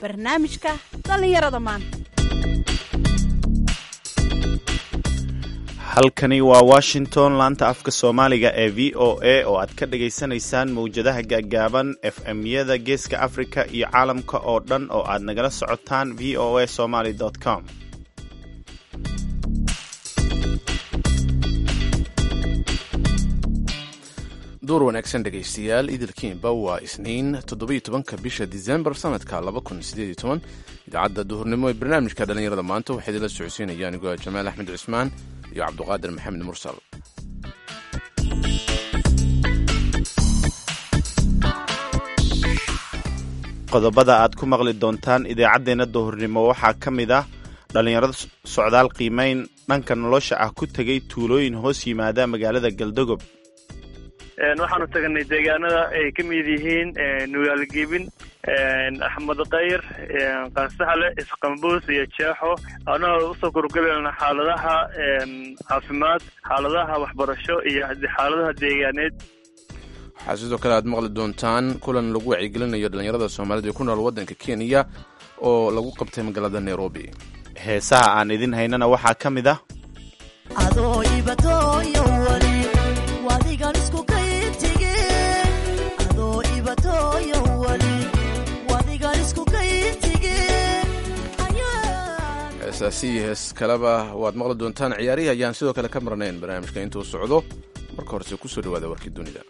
barnaamijka dhallinyarada maanta halkani waa washington laanta afka soomaaliga ee v o a oo aad ka dhagaysanaysaan mawjadaha gaagaaban f m-yada geeska africa iyo caalamka oo dhan oo aad nagala socotaan v o a somaly com duur wanaagsan dhegaystayaal idilkiinba waa isniin toddobiyo tobanka bisha disembar sanadka laba kun sideed iyo toban idaacadda duhurnimo ee barnaamijka dhallinyarada maanta waxaa idinla socodsiinaya anigoo jamaal axmed cusmaan iyo cabduqaadir maxamed mursal qodobada aad ku maqli doontaan idaacaddeenna duhurnimo waxaa ka mid ah dhallinyarada socdaal qiimayn dhanka nolosha ah ku tegay tuulooyin hoos yimaada magaalada galdogob waxaanu tagnay deegaanada ay ka mid yihiin nugaalgebin axmed kayr qansaxle isqambuus iyo jeexo anagoo usoo korgelayna xaaladaha caafimaad xaaladaha waxbarasho iyo xaaladaha deegaaneed waxaa sidoo kale aad maqli doontaan kulan lagu wacyigelinayo dhallinyarada soomaalida ee ku nool waddanka kenya oo lagu qabtay magaalada nairobi heesaha aan idin haynana waxaa ka mid ah heesaasi iyo hees kaleba waad maqli doontaan ciyaarihii ayaan sidoo kale ka marnayn barnaamijka intuu socdo marka horese kusoo dhawaada warkii dunida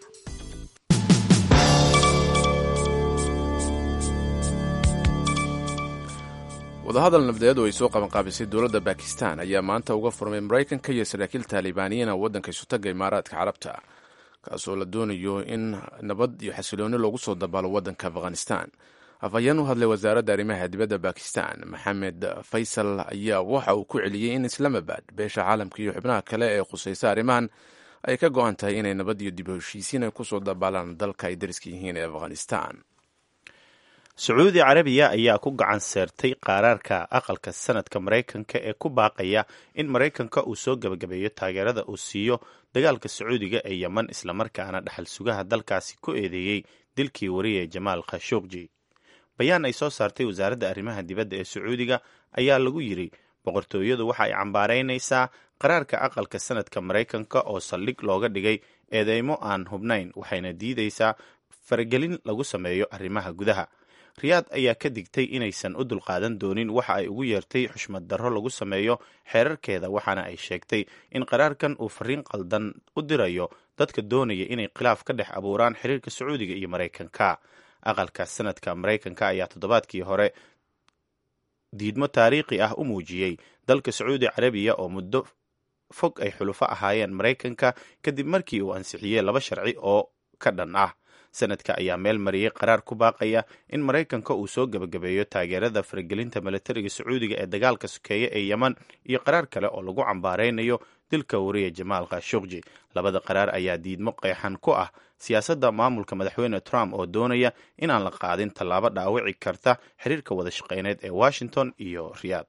wadahadal nabdeed oo ay soo qabanqaabisay dowladda bakistan ayaa maanta uga furmay maraykanka iyo saraakiil taalibaaniyiina waddanka isutaga imaaraadka carabta kaasoo la doonayo in nabad iyo xasilooni loogu soo dabaalo waddanka afghanistan afhayeen u hadlay wasaaradda arrimaha dibadda bakistan maxamed faysal ayaa waxa uu ku celiyey in islamabad beesha caalamka iyo xubnaha kale ee khusaysa arrimahan ay ka go-an tahay inay nabad iyo dib heshiisiin ay kusoo dabaalaan dalka ay dariska yihiin ee afghanistan sacuudi carabiya ayaa ku gacan seertay qaaraarka aqalka sanadka maraykanka ee ku baaqaya in maraykanka uu soo gebagabeeyo taageerada uu siiyo dagaalka sacuudiga ee yeman islamarkaana dhaxal sugaha dalkaasi ku eedeeyey dilkii wariye jamaal khashuqji bayaan ay soo saartay wasaaradda arrimaha dibadda ee sacuudiga ayaa lagu yidri boqortooyadu waxa ay cambaaraynaysaa qaraarka aqalka sanadka maraykanka oo saldhig looga dhigay eedeymo aan hubnayn waxayna diidaysaa faragelin lagu sameeyo arrimaha gudaha riyaad ayaa ka digtay inaysan u dulqaadan doonin waxa ay ugu yeertay xushmad darro lagu sameeyo xeerarkeeda waxaana ay sheegtay in qaraarkan uu fariin qaldan u dirayo dadka doonaya inay khilaaf ka dhex abuuraan xiriirka sacuudiga iyo maraykanka aqalka sanadka maraykanka ayaa toddobaadkii hore diidmo taariikhi ah u muujiyey dalka sacuudi carabiya oo muddo fog ay xulufo ahaayeen maraykanka kadib markii uu ansixiyey laba sharci oo ka dhan ah sanadka ayaa meel mariyey qaraar ku baaqaya in maraykanka uu soo gebagabeeyo taageerada faragelinta milatariga sacuudiga ee dagaalka sokeeye ee yeman iyo qaraar kale oo lagu cambaaraynayo dilka wariye jamaal khashuqji labada qaraar ayaa diidmo qeexan ku ah siyaasadda maamulka madaxweyne trump oo doonaya inaan la qaadin tallaabo dhaawici karta xiriirka wada shaqeyneed ee washington iyo riyaad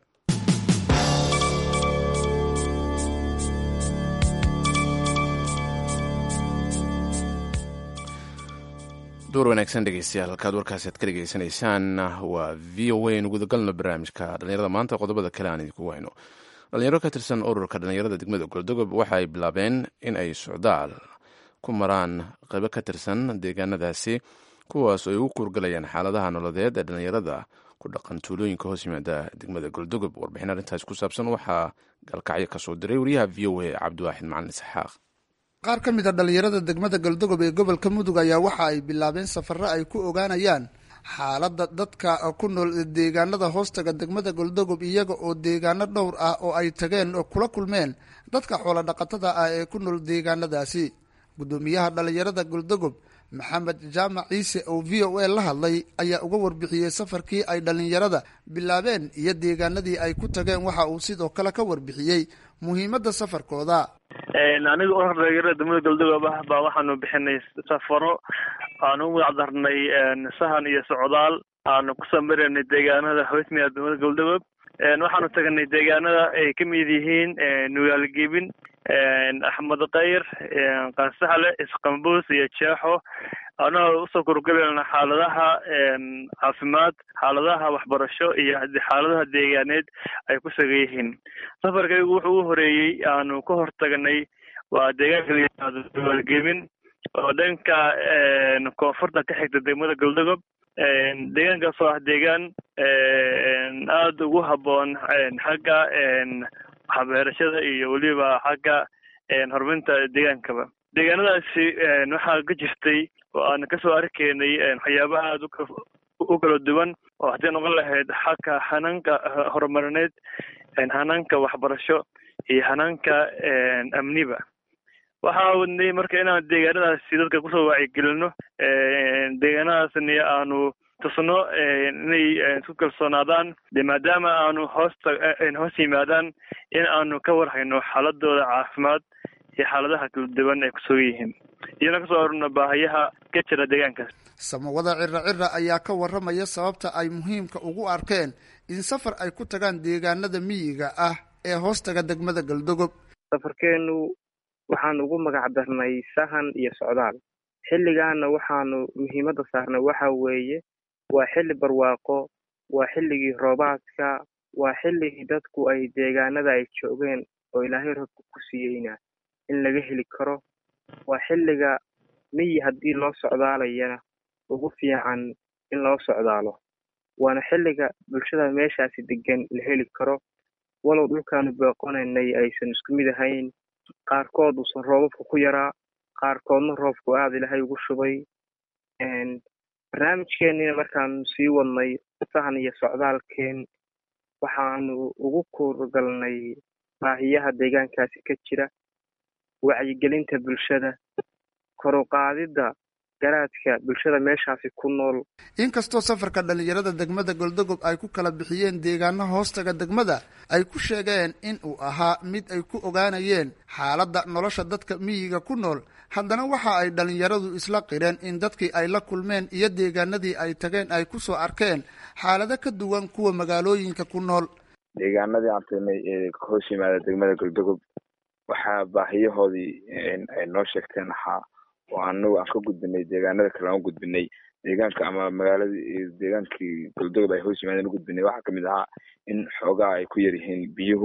door wanaagsan dhegeystayaal halkaad warkaasi aad ka dhegeysanaysaan waa v o a nu gudagalno barnaamijka dhallinyarada maanta qodobada kale aan idinku wayno dhalinyaro ka tirsan ururka dhallinyarada degmada goldogob waxa ay bilaabeen in ay socdaal ku maraan qaybo ka tirsan deegaanadaasi kuwaas oo ay ugu kuurgalayaan xaaladaha nololeed ee dhallinyarada ku dhaqan tuulooyinka hoos yimaada degmada goldogob warbixin arrintaas ku saabsan waxaa galkacyo kasoo diray wariyaha v o a cabdiwaaxid macalin isxaaq qaar ka mid a dhallinyarada degmada galdogob ee gobolka mudug ayaa waxa ay bilaabeen safarro ay ku ogaanayaan xaaladda dadka ku nool deegaanada hoostaga degmada galdogob iyaga oo deegaano dhowr ah oo ay tageen kula kulmeen dadka xoolo dhaqatada ah ee ku nool deegaanadaasi guddoomiyaha dhallinyarada galdogob maxamed jaamac ciise oo v o a la hadlay ayaa uga warbixiyey safarkii ay dhallinyarada bilaabeen iyo deegaanadii ay ku tageen waxa uu sidoo kale ka warbixiyey muhiimadda safarkooda aniga urur dhalinyarada degmada galdogob ah baa waxaanu bixinay safaro aanu u magacdarnay sahan iyo socdaal aanu kusoo maraynay deegaanada hoosmiya degmada galdogob waxaanu tagnay deegaanada ay ka mid yihiin nugaalgebin axmed kayr qansaxle isqambuus iyo jeexo anagoo usoo kurgelayna xaaladaha caafimaad xaaladaha waxbarasho iyo xaaladaha deegaaneed ay ku sagan yihiin safarkaygu wuxuu u horeeyey aanu ka hortagnay waa deegaanka layihahdo duwaalgebin oo dhanka koonfurta ka xigta degmada galdogob deegaankaas oo ah deegaan aada ugu habboon xagga waxbeerashada iyo weliba xagga horumarinta deegaankaba deegaanadaasi waxaa ka jirtay oo aan kasoo arkaynay waxyaabaha aada u kala duwan oo haddii noqon lahayd xagga hanaanka horumarineed hanaanka waxbarasho iyo hanaanka amniba waxaa wadnay marka inaan deegaanadaasi dadka kusoo wacyigelino deegaanadaasni aanu tusno inay isku kalsoonaadaan de maadaama aanu hoosta hoos yimaadaan in aanu ka warhayno xaaladooda caafimaad iyo xaaladaha kala duwan ay kusugan yihiin iyona kasoo orno baahayaha ka jira deegaankaas samawada cira cira ayaa ka warramaya sababta ay muhiimka ugu arkeen in safar ay ku tagaan deegaanada miyiga ah ee hoostaga degmada galdogob safarkeenu waxaanu ugu magac darnay sahan iyo socdaal xilligaana waxaanu muhiimadda saarnay waxa weeye waa xilli barwaaqo waa xilligii roobaadka waa xilligii dadku ay deegaanada ay joogeen oo ilaahay roobka ku siiyeyna in laga heli karo waa xilliga miyi haddii loo socdaalayana ugu fiican in loo socdaalo waana xilliga bulshada meeshaasi degan la heli karo walow dhulkaanu booqonaynay aysan isku mid ahayn qaarkood uusan roobabka ku yaraa qaarkoodna roobku aada ilaahay ugu shubay barnaamijkeenina markaanu sii wadnay sahan iyo socdaalkeen waxaanu ugu kuurgalnay baahiyaha deegaankaasi ka jira wacyigelinta bulshada koruqaadidda garaadka bulshada meeshaasi ku nool inkastoo safarka dhalinyarada degmada goldogob ay ku kala bixiyeen deegaano hoostaga degmada ay ku sheegeen in uu ahaa mid ay ku ogaanayeen xaaladda nolosha dadka miyiga ku nool haddana waxa ay dhalinyaradu isla qireen in dadkii ay la kulmeen iyo deegaanadii ay tageen ay kusoo arkeen xaalado ka duwan kuwa magaalooyinka ku nool deegaanadii aan tagnay ee hoos yimaada degmada goldogob waxaa baahiyahoodii ay noo sheegteen ahaa oo anagu aan ka gudbinay deegaanada kale aan u gudbinay deegaanka ama magaaladii deegaankii goldogob ay hoos yimaadeen u gudbinay waxaa kamid ahaa in xoogaa ay ku yar yihiin biyuhu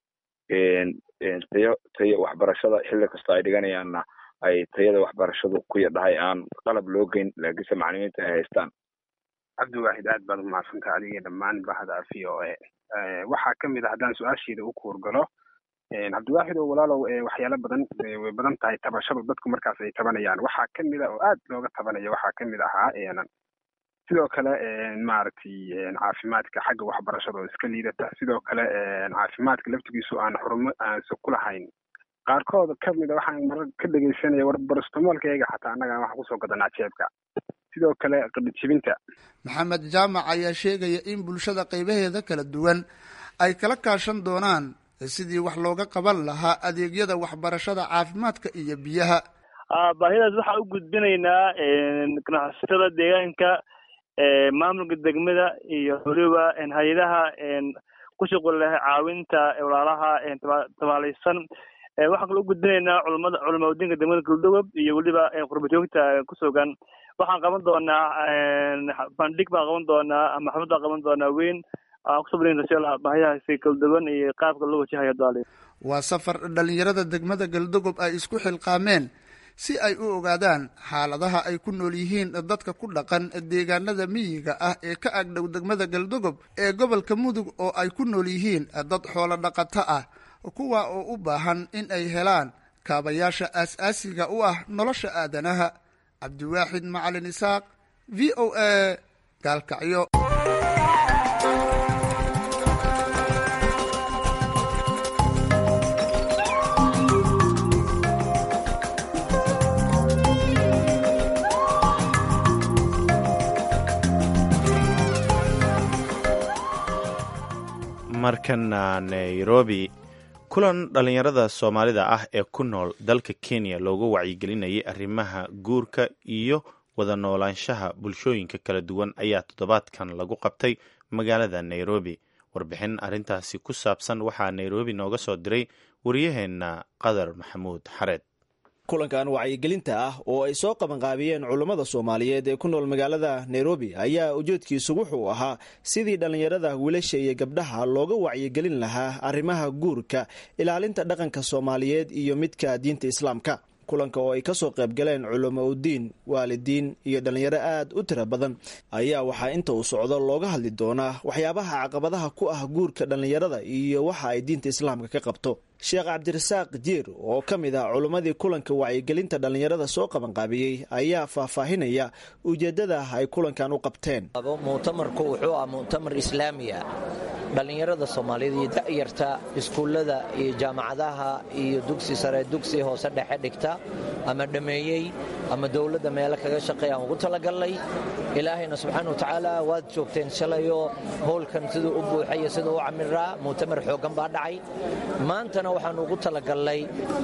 tayo tayo waxbarashada xilli kastoo ay dhiganayaanna ay tayada waxbarashadu ku yardhahay aan qalab loo geyn laakiinse macalimiinta ay haystaan cabdiwaaxid aad baad umahadsantaha adiga dhammaan bahda v o a waxaa kamid a haddaan su-aasheeda u kuurgalo cabdiwaaxid oo walaalow waxyaalo badan way badan tahay tabashadu dadku markaas ay tabanayaan waxaa kamid a oo aad looga tabanaya waxaa kamid ahaa sidoo kale maaragtay caafimaadka xagga waxbarashada oo iska liidata sidoo kale caafimaadka laftigiisu aan xurumo aansa ku lahayn qaarkood kamid a waxaan marar ka dhegeysanaya war barastamolkayga xataa annaga waxaan kusoo gadanaa jeebka sidoo kale qadhijibinta maxamed jaamac ayaa sheegaya in bulshada qaybaheeda kala duwan ay kala kaashan doonaan sidii wax looga qaban lahaa adeegyada waxbarashada caafimaadka iyo biyaha baahidaas waxaan u gudbinaynaa ganacsatada deegaanka maamulka degmada iyo weliba hay-adaha ku shuqul leh caawinta walaalaha tabaalaysan waxaan kaloo u gudbinaynaa culamada culamaudiinka degmada galdogob iyo weliba qurbajoogta kusugan waxaan qaban doonaa bandhig baan qaban doonaa ama xaflad baan qaban doonaa weyn baahiyahaasi kala duwan iyo qaabka loo wajahayo daali waa safar dhalinyarada degmada galdogob ay isku xilqaameen si ay u ogaadaan xaaladaha ay ku nool yihiin dadka ku dhaqan deegaanada miyiga ah ee ka agdhow degmada galdogob ee gobolka mudug oo ay ku nool yihiin dad xoolo dhaqato ah kuwa oo u baahan in ay helaan kaabayaasha aas-aasiga u ah nolosha aadanaha cabdiwaaxid macalin isaaq v o a gaalkacyo markana nairobi kulan dhallinyarada soomaalida ah ee ku nool dalka kenya loogu wacyigelinayay arrimaha guurka iyo wada noolaanshaha bulshooyinka kala duwan ayaa toddobaadkan lagu qabtay magaalada nairobi warbixin arrintaasi ku saabsan waxaa nairobi nooga soo diray waryaheenna qadar maxamuud xareed kulankan wacyigelinta ah oo ay soo qabanqaabiyeen culummada soomaaliyeed ee ku nool magaalada nairobi ayaa ujeedkiisu wuxuu ahaa sidii dhallinyarada wiilasha iyo gabdhaha looga wacyigelin lahaa arrimaha guurka ilaalinta dhaqanka soomaaliyeed iyo midka diinta islaamka kulanka oo ay kasoo qaybgaleen culamo udiin waalidiin iyo dhallinyaro aad u tira badan ayaa waxaa inta uu socdo looga hadli doonaa waxyaabaha caqabadaha ku ah guurka dhallinyarada iyo waxa ay diinta islaamka ka qabto sheekh cabdirasaaq jiir oo ka mid ah culimmadii kulanka wacyigelinta dhallinyarada soo qabanqaabiyey ayaa faahfaahinaya ujeeddada ay kulankan u qabteen muctamarku wuxuu ah muctamar islaamiya dhallinyarada soomaaliyeed iyo da'yarta iskuullada iyo jaamacadaha iyo dugsi sare dugsi hoose dhexe dhigta ama dhammeeyey ama dowladda meelo kaga shaqeey aan ugu talagalnay ilaahayna subxaana wa tacaala waad joogteen shalayoo howlkan siduu u buuxayo siduu u camiraa muctamar xooggan baa dhacay maantana waxaan ugu talagalnay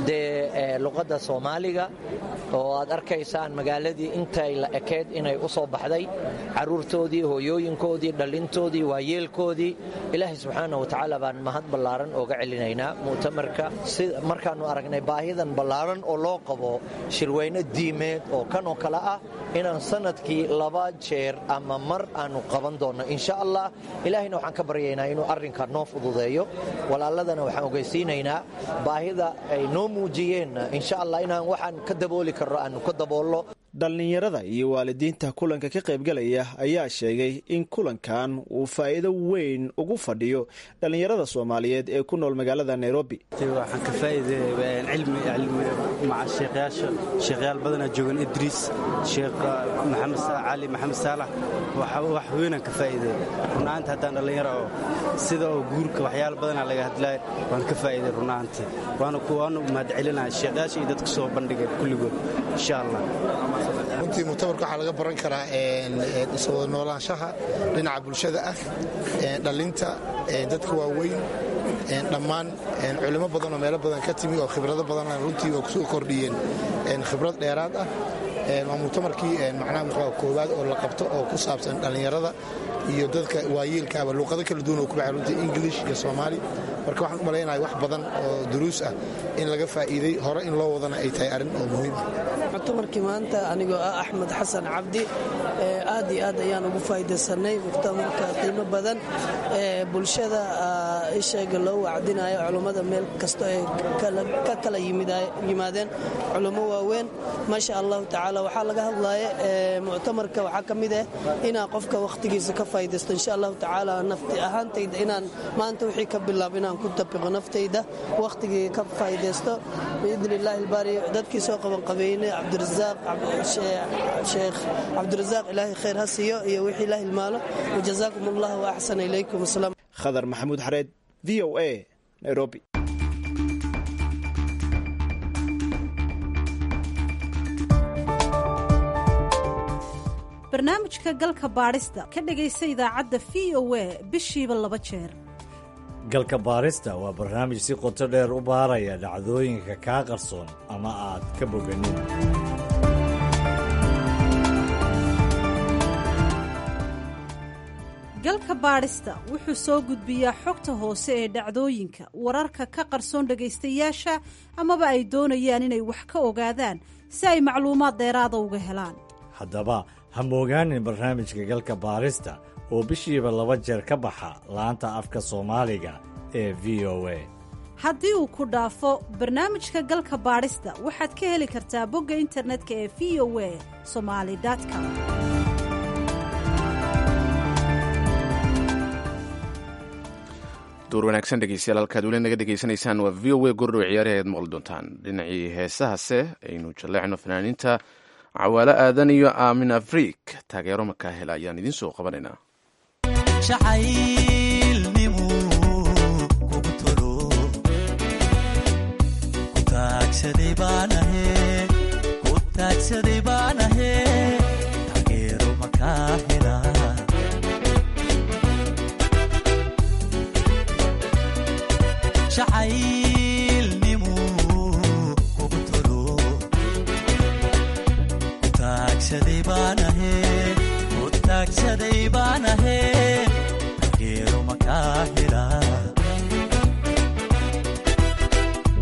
dee luqadda soomaaliga oo aad arkaysaan magaaladii intay la ekeed inay u soo baxday carruurtoodii hooyooyinkoodii dhallintoodii waayeelkoodii ilaahay subxaana wa tacaala baan mahad ballaaran ooga celinaynaa muctamarka markaannu aragnay baahidan ballaaran oo loo qabo shirweyne diimeed oo kan oo kale ah inaan sanadkii laba jeer ama mar aannu qaban doonno insha allah ilaahayna waxaan ka baryaynaa inuu arrinka noo fududeeyo walaaladana waxaan ogeysiinaynaa baahida ay noo muujiyeenna insha allah inaan waxaan ka dabooli karno aannu ka daboolno dhallinyarada iyo waalidiinta kulanka ka qaybgalaya ayaa sheegay in kulankan uu faa'iido weyn ugu fadhiyo dhallinyarada soomaaliyeed ee ku nool magaalada nairobi waxaan ka faa'iiday cilmi maca sheekhayaasha sheekhayaal badanaa joogan idriis sheekh maxamed cali maxamed saalax wax weynaan ka faa'iiday runahaanti haddaan dhallinyaro oo sida oo guurka waxyaala badanaa laga hadlaay waan ka faa'iiday runahaanti waanu mahadcelinaa sheekhayaasha iyo dadka soo bandhigay kulligood insha allah runtii muctamarka waxaa laga baran karaa iswada noolaanshaha dhinaca bulshada ah dhalinta dadka waaweyn dhammaan culimo badan oo meelo badan ka timi oo khibrado badan runtii oo kusoo kordhiyeen khibrad dheeraad ah waa muctamarkii macnaha muxua koowaad oo la qabto oo ku saabsan dhallinyarada iyo dadka waayeelkaaba luuqado kala duwan oo ku baxay runtii english iyo soomaali marka waxaan u malaynaya wax badan oo duruus ah in laga faa'iiday hore in loo wadana ay tahay arrin oo muhiim ah muctamarkii maanta anigoo ah axmed xasan cabdi aad iyo aad ayaan ugu faa'iidaysanay muctamarka qiimo badan bulshada isheega loo wacdinayo culummada meel kasto ay ka kala yimaadeen culummo waaweyn maasha allahu tacaala waxaa laga hadlaya muctamarka waxaa ka mid ah inaa qofka wakhtigiisa ka faa'iidaysto insha allahu tacaala nafti ahaantayda inaan maanta wixii ka bilaab inaan ku tabiqo naftayda wakhtigii ka faa'iidaysto biidni illaahi ilbaari dadkii soo qabanqabeynay cabdirasaaq sheekh cabdirasaaq ilaahay khayr ha siiyo iyo wixii la hilmaalo wajazaakum allah wa axsana ilaykum asalaam khadar maxamuud xareed v o a nairobi barnaamijka galka baadhista ka dhegaysa idaacadda v o a bishiiba laba jeer galka baarista waa barnaamij si qoto dheer u baaraya dhacdooyinka kaa qarsoon ama aad ka boganin galka baadhista wuxuu soo gudbiyaa xogta hoose ee dhacdooyinka wararka ka qarsoon dhegaystayaasha amaba ay doonayaan inay wax ka ogaadaan si ay macluumaad dheeraada uga helaan haddaba ha moogaanin barnaamijka galka baarista oo bishiiba laba jeer ka baxa laanta afka soomaaliga ee v o a haddii uu ku dhaafo barnaamijka galka baadhista waxaad ka heli kartaa bogga internetka ee v o a somali com duur wanaagsan dhegeystayaal halkaad weli naga dhegeysanaysaan waa v o a gordhow ciyaarihi ayaad maqli doontaan dhinacii heesahase aynu jalleecno fanaaniinta cawaalo aadan iyo aamin afriik taageero markaa hela ayaan idiin soo qabanaynaa jacaylnimu kugu tolo kutaagsaday baanahe kutaagsaday baanahe taageero markaa hela jacaylnimu kugu tolo kutaagsaday baanahe kutaagsaday baanahe taageero markaa hela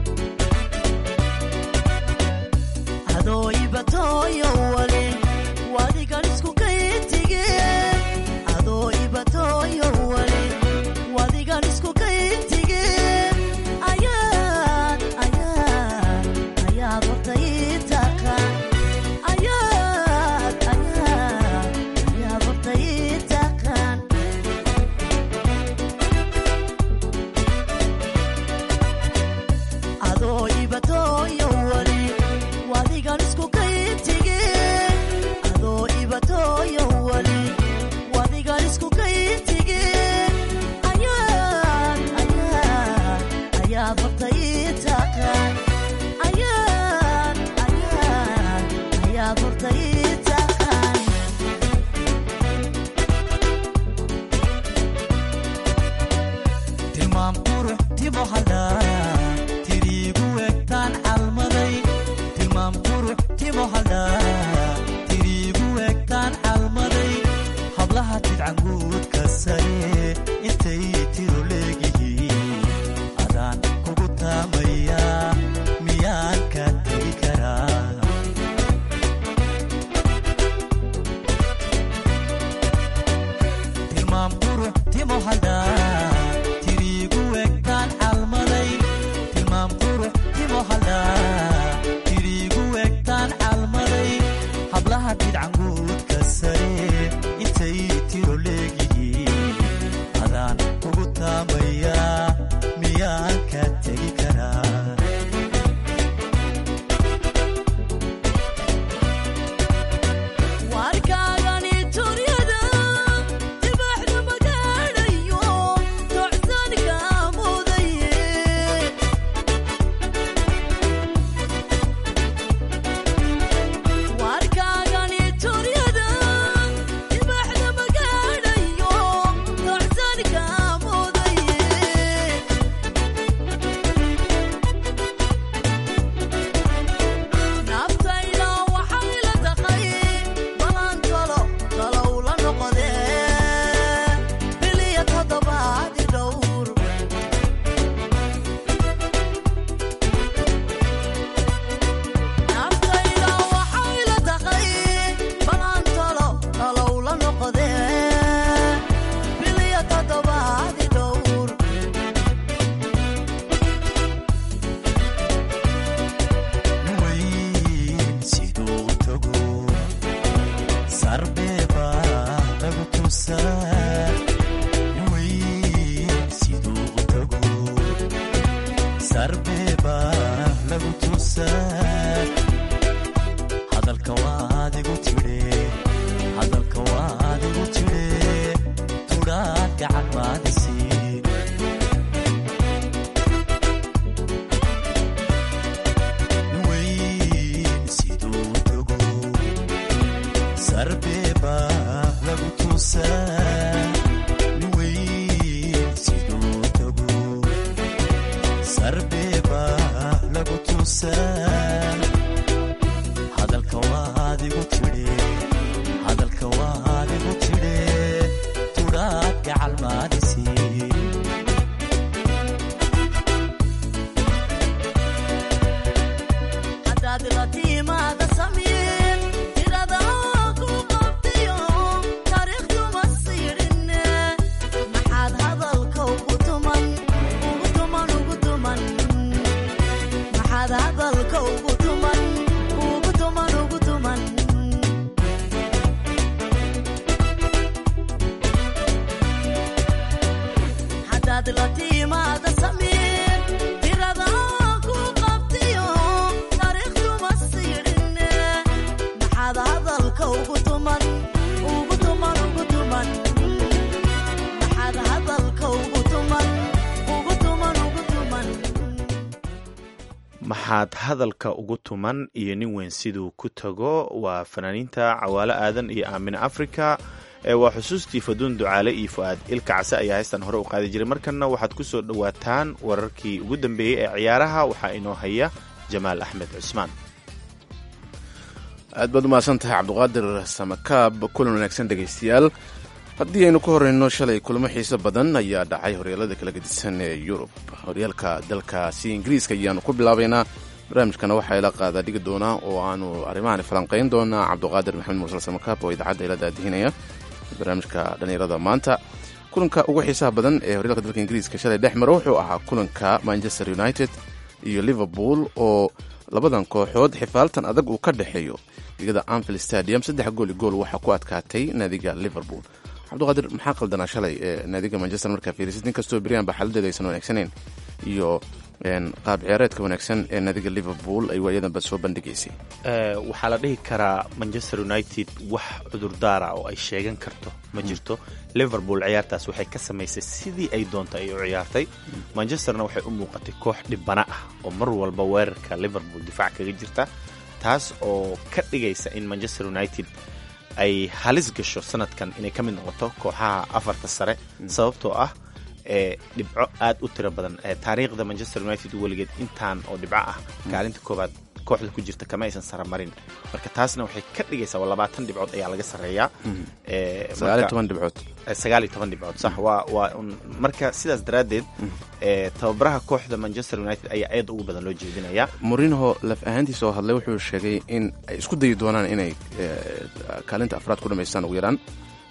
lagu tusaa hadalka waa adigu tidhe hadalka waa adigu tidhe tudhaad gacan maadisi weyn siduu tago sarbeeba lagu tusaa weyn siduu tago sarbeeba lagu tusaa hadalka waa adigu tidhe hadalka waa adigu tidhe tudhaad gacal maadisi hadaad la tiimaada samiin tirada ku qabtiyo taariikhduma siidhinne maxaad hadalka ugu tuman ugu tuman ugu tuman maxaad hadalka ugu tuman ugu tuman ugu tuman hadaad la tiimaada samiin tirada ku qabtiyo taariikhduma siidhinne maxaad hadalka ugu tuman ugu tuman ugu tuman maxaad hadalka ugu tuman ugu tuman ugu tuman maxaad hadalka ugu tuman iyo nin weyn siduu ku tago waa fanaaniinta cawaalo aadan iyo aamine africa ee waa xusuustii faduun ducaale iyo fu-aad ilka case ayaa haystan hore u qaadi jiray markanna waxaad ku soo dhowaataan wararkii ugu dambeeyey ee ciyaaraha waxaa inoo haya jamaal axmed cusmaan aad baad umahadsan tahay cabduqaadir samakaab kulan wanaagsan dhegaystayaal haddii aynu ka horeyno shalay kulamo xiiso badan ayaa dhacay horyaalada kala gedisan ee yurub horyaalka dalkaasi ingiriiska ayaanu ku bilaabaynaa barnaamijkana waxaa ila qaada dhigi doonaa oo aanu arrimahan falanqayn doonaa cabduqaadir maxamed mursal samakaab oo idaacadda ila daadihinaya barnaamijka dhallinyarada maanta kulanka ugu xiisaha badan ee horyaalka dalka ingiriiska shalay dhex mara wuxuu ahaa kulanka manchester united iyo liverpool oo labadan kooxood xifaaltan adag uu ka dhexeeyo digada anfield stadium saddex gooli gool waxaa ku adkaatay naadiga liverpool cabduqaadir maxaa qaldanaa shalay ee naadiga manchester markaa fiirisid inkastoo beriyan ba xaladeeda aysan wanaagsaneyn iyo qaab ciyaareedka wanaagsan ee naadiga liverpool ay waayadanba soo bandhigaysay waxaa la dhihi karaa manchester united wax cudurdaara oo ay sheegan karto ma jirto liverpool ciyaartaas waxay ka samaysay sidii ay doonta ay u ciyaartay manchesterna waxay u muuqatay koox dhibana ah oo mar walba weerarka liverpool difaac kaga jirta taas oo ka dhigaysa in manchester united ay halis gasho sanadkan inay ka mid noqoto kooxaha afarta sare sababtoo ah ee dhibco aad u tiro badan ee taariikhda manchester united weligeed intaan oo dhibco ah kaalinta koobaad kooxda ku jirta kama aysan saramarin marka taasna waxay ka dhigaysaa labaatan dhibcood ayaa laga sarreeyaa sagaaliyo toban dhibcood sagaal iyo toban dhibcood sax waa waa marka sidaas daraaddeed tababaraha kooxda manchester united ayaa aad ugu badan loo jeedinayaa morinho laf ahaantiisa oo hadlay wuxuu sheegay in ay isku dayi doonaan inay kaalinta afraad ku dhamaystaan ugu yaraan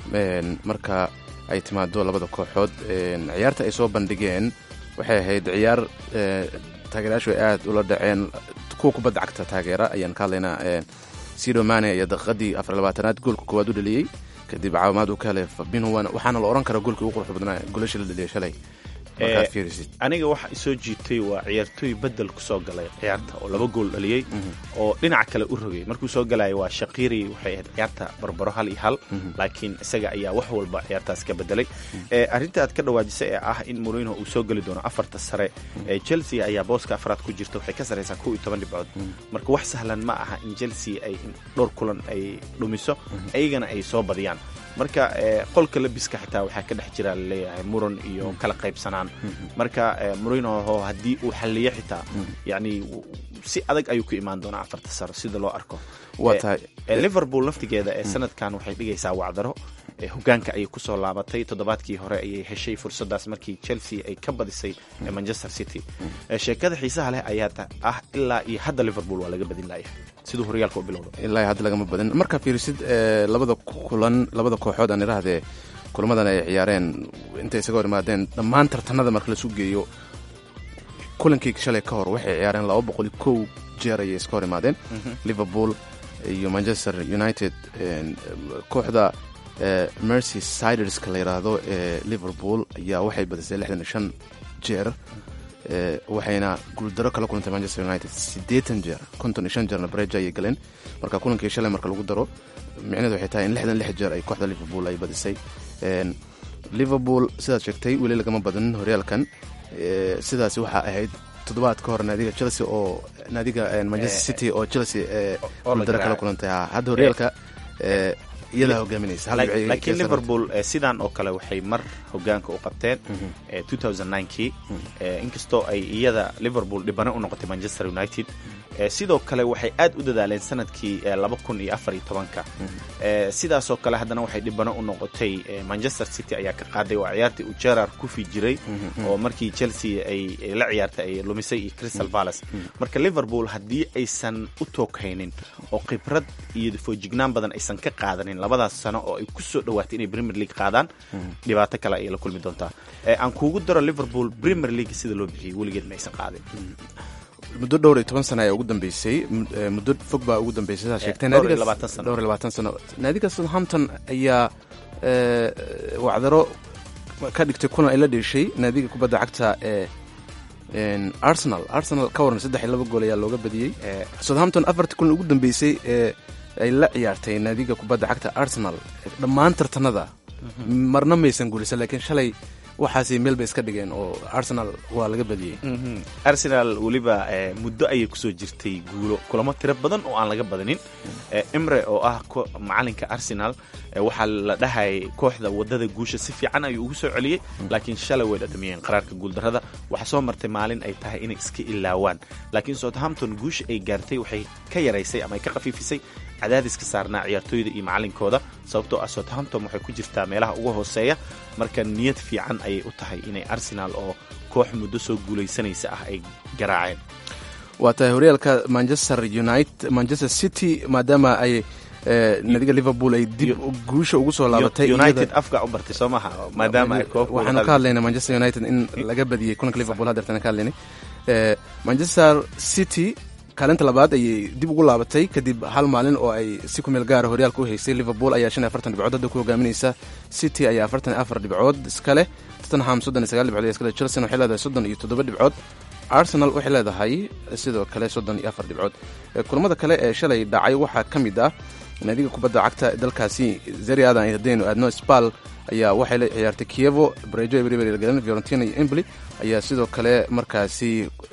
marka ay timaado labada kooxood ciyaarta ay soo bandhigeen waxay ahayd ciyaar taageerayaashu ay aad ula dhaceen kuwa kubadda cagta taageera ayaan ka hadlaynaa sido mane ayaa daqiiqadii afar labaatanaad goolka koowaad u dhaliyey kadib caawimaad uu ka helay fabinho waxaana la ohan karaa goolkii ugu qurux badnaa golasha la dhaliyay shalay markaad fiirisid aniga waxa isoo jiitay waa ciyaartooy bedel kusoo galay ciyaarta oo laba gool dhaliyey oo dhinaca kale u rogay markuu soo galaya waa shaqiri waxay ahayd ciyaarta barbaro hal iyo hal laakiin isaga ayaa wax walba ciyaartaas ka bedelay arrinta aad ka dhawaajisay ee ah in morino uu soo geli doono afarta sare chelsea ayaa booska afraad ku jirta waxay ka sarraysaa kow iyo toban dhibcood marka wax sahlan ma aha in chelsea ay dhowr kulan ay dhumiso ayagana ay soo badiyaan marka qolka labiska xitaa waxaa ka dhex jira laleeyahay muran iyo kala qaybsanaan marka murinoho haddii uu xalliyo xitaa yani si adag ayuu ku imaan doonaa afarta saro sida loo arko liverpool laftigeeda ee sanadkan waxay dhigaysaa wacdaro hogaanka ayay kusoo laabatay toddobaadkii hore ayay heshay fursadaas markii chelsea ay ka badisay manchester city sheekada xiisaha leh ayaa ah ilaa iyo hadda liverpool waa laga badin laaya siduu horyaalka u bilowdo ilaa hadda lagama badin markaa fiirisid labada kulan labada kooxood aan idhaahdee kulamadan ay ciyaareen intay isaga hor imaadeen dhammaan tartanada marka lasu geeyo kulankii shalay ka hor waxay ciyaareen laba boqoli kow jeer ayay iska hor imaadeen liverpool iyo manchester united kooxda mercy siderska la yidhaahdo ee liverpool ayaa waxay badisay lixdan iyo shan jeer waxayna guuldaro kala kulantay manchester united siddeetan jeer konton iyo shan jeerna bareja ayay galeen marka kulankii shalay marka lagu daro micnehedu waxay tahay in lixdan lix jeer ay kooxda liverpool ay badisay liverpool sidaad sheegtay weli lagama badanin horyaalkan sidaasi waxaa ahayd toddobaad ka hor naadiga chelsea oo naadiga manchester city oo chelsea guuldaro kala kulantay hadda horyaalka iyadaa hogaaminaysa laakiin liverpool sidan oo kale waxay mar hogaanka u qabteen kii inkastoo ay iyada liverpool dhibano u noqotay manchester united sidoo kale waxay aad u dadaaleen sanadkii ka sidaasoo kale haddana waxay dhibano u noqotay manchester city ayaa ka qaaday oo ciyaartii uu gerard kufi jiray oo markii chelsea ay la ciyaartay ay lumisay iyo crystal palace marka liverpool haddii aysan u tooghaynin oo khibrad iyo foojignaan badan aysan ka qaadanin labadaas sano oo ay ku soo dhowaatay inay premier league qaadaan dhibaato kale ayay la kulmi doontaa aan kuugu daro liverpool premier league sida loo bixiyey weligeed ma aysan qaadin muddo dhowr iyo toban sana ayaa ugu dambeysay muddo fog baa ugu dambeysay sidaa sheegtay dhowr iyo labaatan sano naadiga southampton ayaa wacdaro ka dhigtay kulan ay la dheeshay naadiga kubadda cagta ee arsenal arsenal ka waran saddex iyo laba gool ayaa looga badiyey southampton afartii kulan ugu dambeysay ee ay la ciyaartay naadiga kubadda cagta arsenal dhammaan tartanada marna maysan guulisan laakiin shalay waxaasay meel bay iska dhigeen oo arsenal waa laga badiyey arsenal weliba muddo ayay kusoo jirtay guulo kulamo tiro badan oo aan laga badanin imre oo ah macalinka arsenal waxaa la dhahayay kooxda wadada guusha si fiican ayuu ugu soo celiyey laakiin shalay way dhadhamiyeen qaraarka guuldarrada waxaa soo martay maalin ay tahay inay iska ilaawaan laakiin southampton guusha ay gaartay waxay ka yaraysay ama ay ka khafiifisay cadaadiska saarnaa ciyaartooyda iyo macalinkooda sababtoo ah southampton waxay ku jirtaa meelaha ugu hooseeya marka niyad fiican ayay u tahay inay arsenal oo koox muddo soo guulaysanaysa ah ay garaaceen waa tahay horyaalka manchester united manchester city maadaama ay nadiga liverpool ay dib guusha ugu soo laabatay united afka u bartay soo maha maadaama ay koox waxaanu ka hadlaynay manchester united in laga badiyey kulanka liverpool haddeertana ka hadlaynay manchester city kaalinta labaad ayay dib ugu laabatay kadib hal maalin oo ay si ku meel gaara horyaalka u haysay liverpool ayaa shan iyo afartan dhibcood hadda ku hogaaminaysa city ayaa afartan iyo afar dhibcood iskale tottenham soddon iyo sagaal dhibcood ayaa iskale chelsea waxay leedahay soddon iyo toddoba dhibcood arsenal waxay leedahay sidoo kale soddon iyo afar dhibcood kulamada kale ee shalay dhacay waxaa ka mid ah naadiga kubadda cagta dalkaasi zeri adan haddaynu aadno spal ayaa waxay la ciyaartay kievo brejo ebribelgalen fiorentina iyo embly ayaa sidoo kale markaasi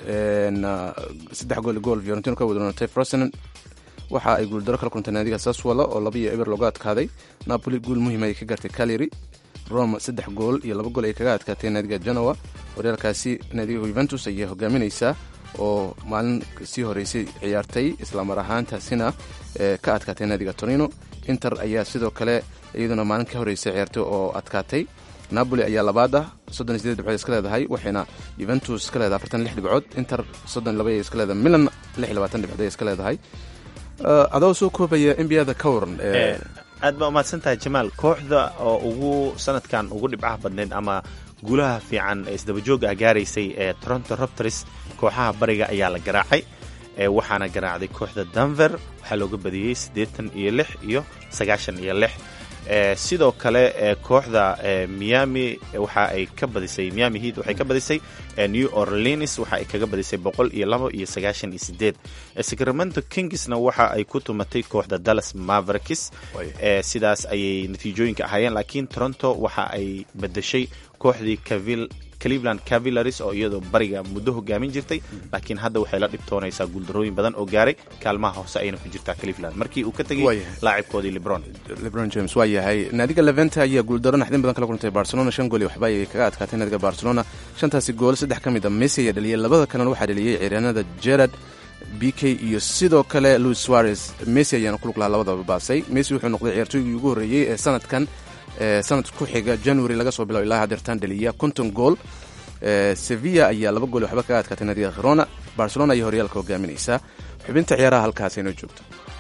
saddex gool gool fiorentino ka wadroonatay frosen waxa ay guuldaro kala kulantay naadiga saswala oo laba iyo eber looga adkaaday napoli guul muhiim ay ka gaartay caleri rome saddex gool iyo laba gool ay kaga adkaatay naadiga genoa horyaalkaasi naadiga juventus ayay hogaaminaysaa oo maalin sii horeysay ciyaartay islamar ahaantaasina ka adkaatay naadiga torino inter ayaa sidoo kale iyaduna maalin ka horeysay ciyaartay oo adkaatay napoli ayaa labaad ah soddon iyo sideed dhibcood iska leedahay waxayna juventus ka leedahay afartan lix dhibcood inter soddon iyo laba ay iska leedahay milan lix iyo labaatan dhibcood ay iska leedahay adoo soo koobaya nbada ka waran aad baa umahadsan tahay jamaal kooxda oo ugu sanadkan ugu dhibcaha badneyd ama guulaha fiican ee isdabajooga ah gaaraysay ee toronto robters kooxaha bariga ayaa la garaacay waxaana garaacday kooxda denver waxaa looga badiyey siddeetan iyo lix iyo sagaashan iyo lix sidoo kale kooxda miami waxa ay ka badisay miami heat waxay ka badisay new orleans waxa ay kaga badisay boqol iyo labo iyo sagaashan iyo sideed sacramento kingsna waxa ay ku tumatay kooxda dallas mavericks sidaas ayay natiijooyinka ahaayeen laakiin toronto waxa ay bedeshay kooxdii cleveland cavillaris oo iyadoo bariga muddo hogaamin jirtay laakiin hadda waxay la dhibtoonaysaa guuldarooyin badan oo gaaray kaalmaha hoose ayna ku jirtaa cleveland markii uu ka tegay laacibkoodii lebron lebron james waa yahay naadiga leventa ayaa guuldaro naxdin badan kala kulantay barcelona shan gool iyo waxba ayay kaga adkaatay naadiga barcelona shantaasi gool saddex ka mid a messi ayaa dhaliyay labada kalena waxaa dhaliyey ciyaaryahanada gerard b k iyo sidoo kale louis suarez messi ayaana ku lug lahaa labadaba baasay messi wuxuu noqday ciyaartooygii ugu horreeyey ee sanadkan sanad ku xiga january laga soo bilaabo ilaa hadeertaan dhaliya konton gool sevilla ayaa laba gool waxba kaga adkaatay naadiga khirona barcelona ayaa horyaalka hogaaminaysaa xubinta ciyaaraha halkaas inoo joogto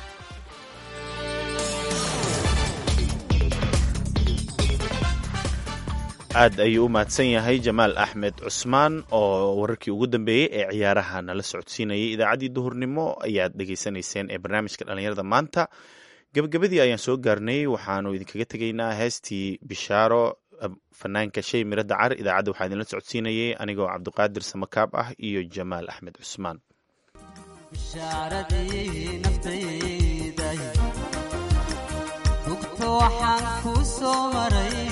aad ayuu u mahadsan yahay jamaal axmed cusmaan oo wararkii ugu dambeeyey ee ciyaaraha nala socodsiinayay idaacaddii duhurnimo ayaad dhegaysanayseen ee barnaamijka dhallinyarada maanta gabagabadii ayaan soo gaarnay waxaanu idinkaga tegaynaa heestii bishaaro fanaanka shay miro dacar idaacadda waxaa idinla socodsiinayay anigoo cabdiqaadir samakaab ah iyo jamaal axmed cusmaan bishaaradii naftayday bugto waxaan kuu soo maray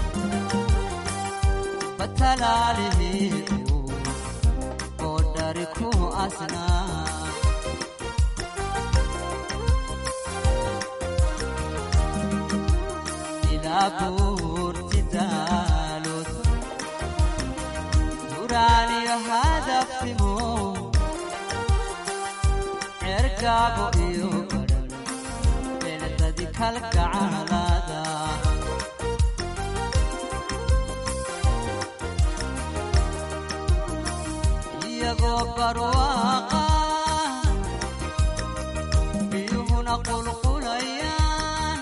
batalaalihii oo dhari ku asnaa ilaa buurti daalood duraaniyo hadafnimo cergaabo iyo badhan beeladadi kalgacalada iyagoo barwaaqa biyuhuna qulqulayaan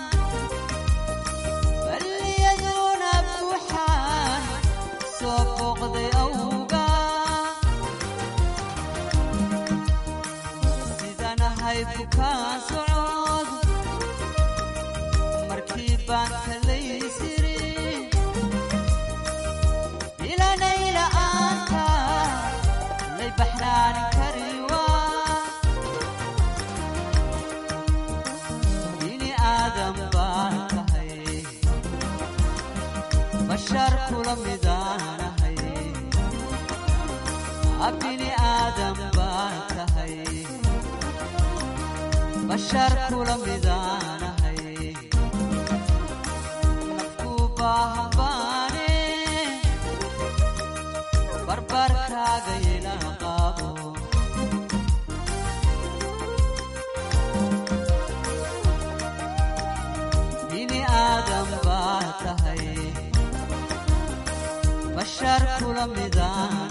balliyaduna buuxaan soo booqday awga sidanahay bukaan socod markii baan kalaysiri ilanayla-aanta lay baxnaanin kariwa bini aadam baan tahay bashar kula midaanahay bini aadam baan tahay bashar kula midaanahay nafku baahan baane barbarkaaga yela qaabo bini aadam baa tahay bashar kula midaan